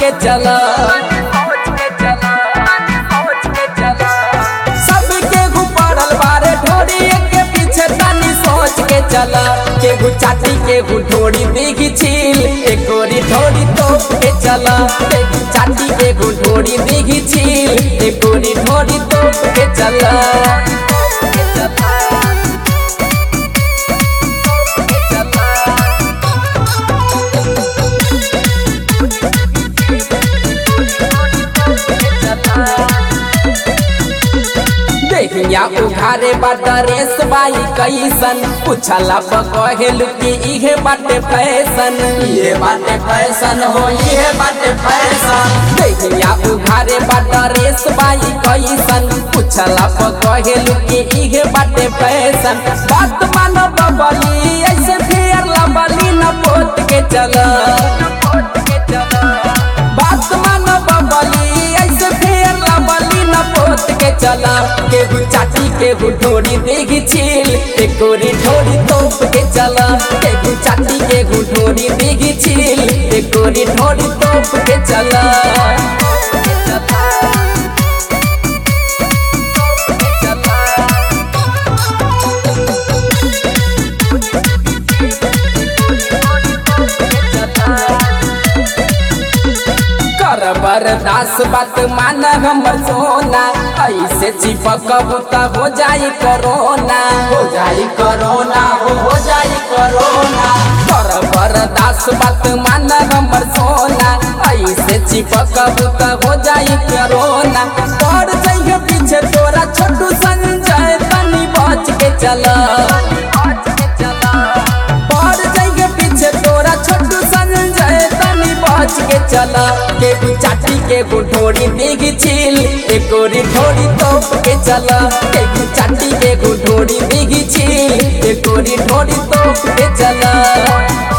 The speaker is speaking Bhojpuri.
के चला सबके पड़ल बारे ढोरी के पीछे तनी सोच के चला केहू चाटी केहू ढोरी दिखी छील एक गोरी ढोरी तोप के चला केहू चाटी केहू ढोरी दिखी छील एक गोरी ढोरी तोप के चला देखिया उघारे बाटा रेस बाई कैसन पूछला पकहेलु कि इहे बाटे फैशन इहे बाटे फैशन हो इहे बाटे फैशन देखिया उघारे बाटा रेस बाई कैसन पूछला पकहेलु कि इहे बाटे फैशन बात मानो बबली ऐसे फेर लबली न पोत के चला बात मानो बबली ऐसे फेर लबली न पोत के चला केहू चाटी केहू ढोरी देगी छील एक गोरी ढोरी तोप के चला केहू चाटी केहू ढोरी देगी छील एक गोरी ढोरी तोप के चला कर बरदास बात मान हमर सोना ऐसे चिपकब त हो जाई कोरोना हो जाई कोरोना हो हो जाई कोरोना कर बरदास बात मान हमर सोना ऐसे चिपकब त हो जाई कोरोना पड़ जाइए पीछे तोरा छोटू संजय तनी बच के चला पड़ जाइए पीछे तोरा छोटू संजय तनी बच के चला केहू चाटी केहू ढोरी दिगी छील एक गोरी ढोरी तोप के चला केहू चाटी केहू ढोरी दिगी छील एक गोरी ढोरी तोप के चला